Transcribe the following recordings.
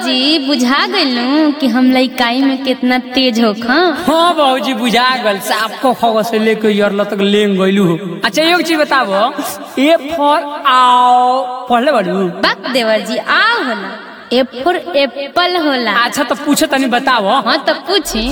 बाबूजी बुझा गइलू कि हम लइकाई में कितना तेज हो खा हाँ बाबूजी बुझा गल साफ को खगो से लेके यरल तक लेंग गइलू हो अच्छा एक चीज बताबो ए फॉर आओ पढ़ले बाड़ू बात देवर जी आ होला ए फॉर एप्पल होला अच्छा तो पूछे तनी बताबो हाँ तो पूछी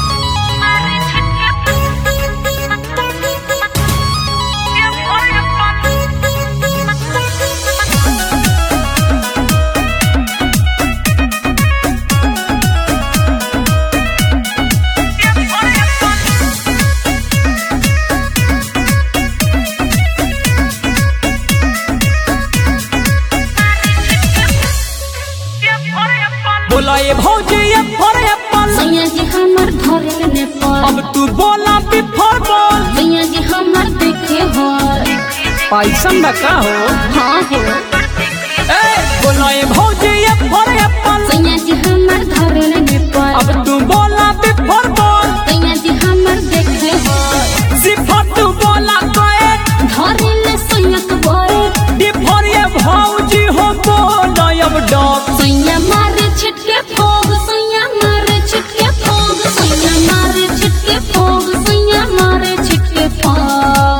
बोला ये भौजी ए फॉर एप्पल सैया जी हमर घरे नेपाल अब तू बोला बी फॉर बॉल सैया जी हमर देखे हो पैसन बा का हो हाँ हो ए बोला ये भौजी ए फॉर एप्पल सैया जी हमर घरे नेपाल अब तू बोला बी फॉर बॉल सैया जी हमर देखे हो सिफर तू बोला कोए घरे ले सैया के बोल डी फॉर ये भौजी हो बोला अब डॉग सैया मारे छिटके फोग सैया मारे छिटके फोग सैया मारे छिटके फोग सैया मारे छिटके फोग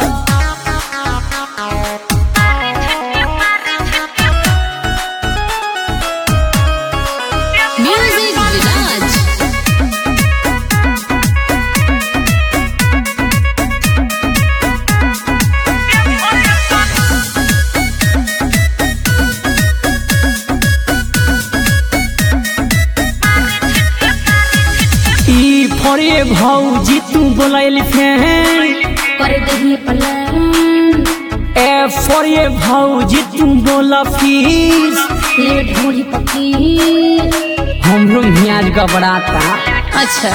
म्यूजिक विराज ई फॉर ये भौजी तू बोला एलिफेंट कर दही पलान ए फॉर ये भौजी तू बोला फिश ले ढोली पकी हमरो मियाज गबड़ाता अच्छा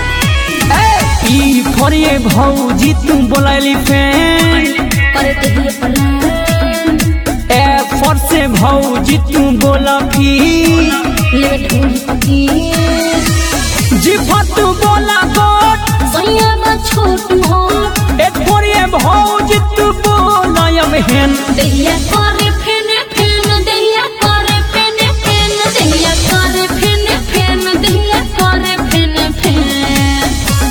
ई फॉर ये भौजी तू बोला एलिफेंट कर दही पलान ए फॉर से भौजी तू बोला फिश ले ढोली पकी जी फॉर तू बोला गोट सैया बा छोट मोट ए फॉर ये भौजी तू बोला अब हेन दहिया करे फेने फेन दहिया करे फेने फेन दहिया करे फेने फेन दहिया करे फेने फेन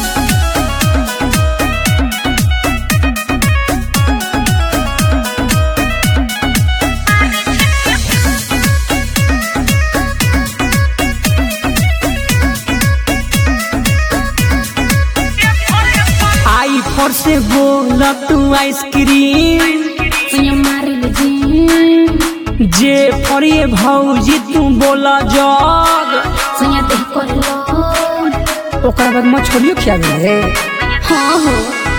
आई फॉर से बोला तू आइसक्रीम सैया मारे ले जी जे फॉर ये भौजी तू बोला जग सैया देह करे लो ओकरा बाद मछलियो खिया गए हाँ हो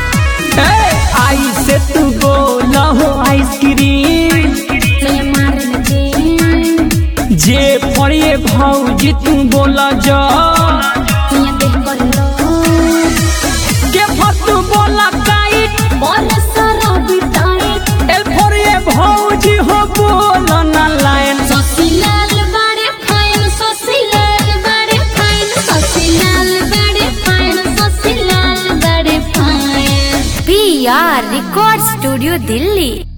आई से तू बोला हो आइसक्रीम सैया मारे ले जी जे फॉर ये भौजी तू बोला जग सैया देह करे लो के फॉर तू बोला काइट और सारा बिटाई एल फॉर ये भौजी हो बोला ना लाइन ससीलाल बड़े फाइन ससीलाल बड़े फाइन ससीलाल बड़े फाइन ससीलाल बड़े fine P R record studio Delhi